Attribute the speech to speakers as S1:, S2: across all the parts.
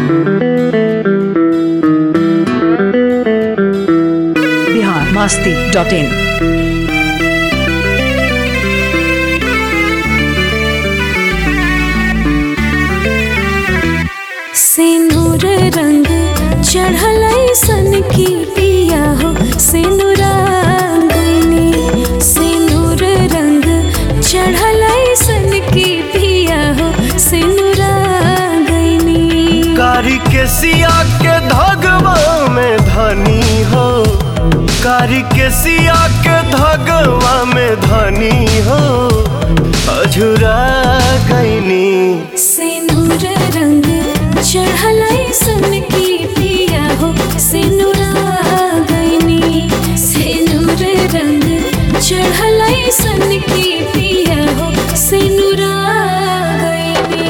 S1: Bihar Masti dot in
S2: सिनुर रंग चढ़ल सन की पिया हो सिनुरांगनी सिनुर रंग चढ़ल सन की पिया हो सिनुरांगनी
S3: कारी के सिया के धगवा में धनी हो कारी के सिया के धगवा में धनी हो अझुरा गईनी
S2: सिनुर रंग चढ़ल सन की पिया हो सिनुरांगनी सिनुर रंग चढ़ल सन की पिया हो सिनुरांगनी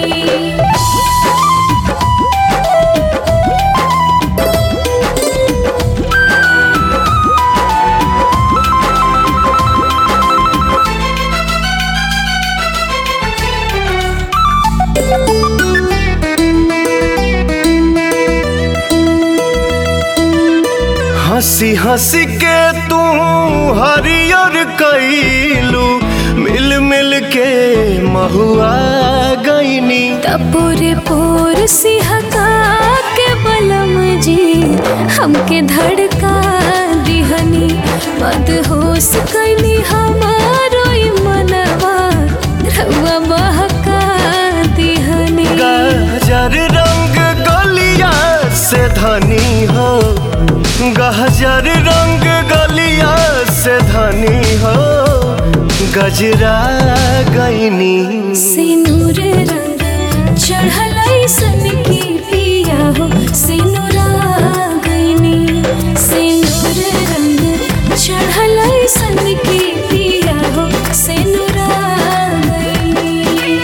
S3: हंसी हंसी के तू हरियर कैलू मिल मिल के महुआ गईनी
S2: तपोरे पोर सिहका के बलम जी हमके धड़का दिहनी मदहोश कैनी हमारो ई मनवा रउआ बहका दिहनी
S3: गहजर रंग गलिया से धनी हो गहजर रंग गलिया से धनी हो गजरा गईनी
S2: सिनुर रंग चढ़ल सन की पिया हो सिनुरा गईनी सिनुर रंग चढ़ल सन की पिया हो सिनुरा गईनी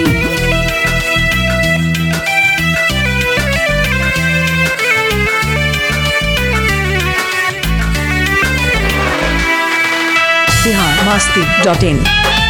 S1: बिहार मास्ती डॉट इन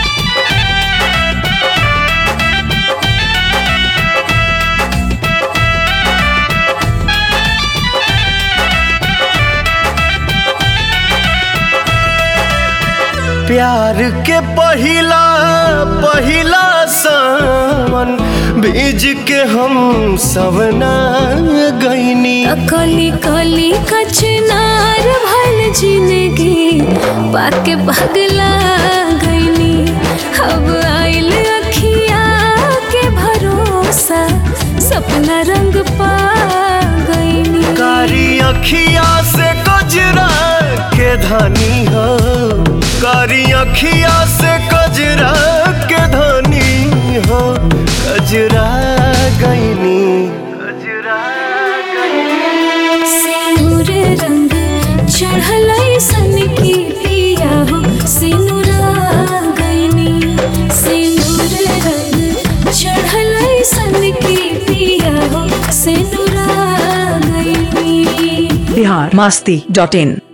S3: प्यार के पहिला पहिला सावन बीज के हम सवना गईनी
S2: कली कली कचनार भल जिंदगी पाके पगला गईनी अब आइल अखिया के भरोसा सपना रंग पा गईनी
S3: कारी अखिया से कजरा के धनी हो कारी अखिया से कजरा के धनी हो कजरा गईनी कजरा गईनी
S2: सिनुर रंग चढ़ल सन की पिया हो सिनुरा गईनी सिनुर रंग चढ़ल सन की पिया हो सिनुरा गईनी
S1: बिहार मास्ती डॉट इन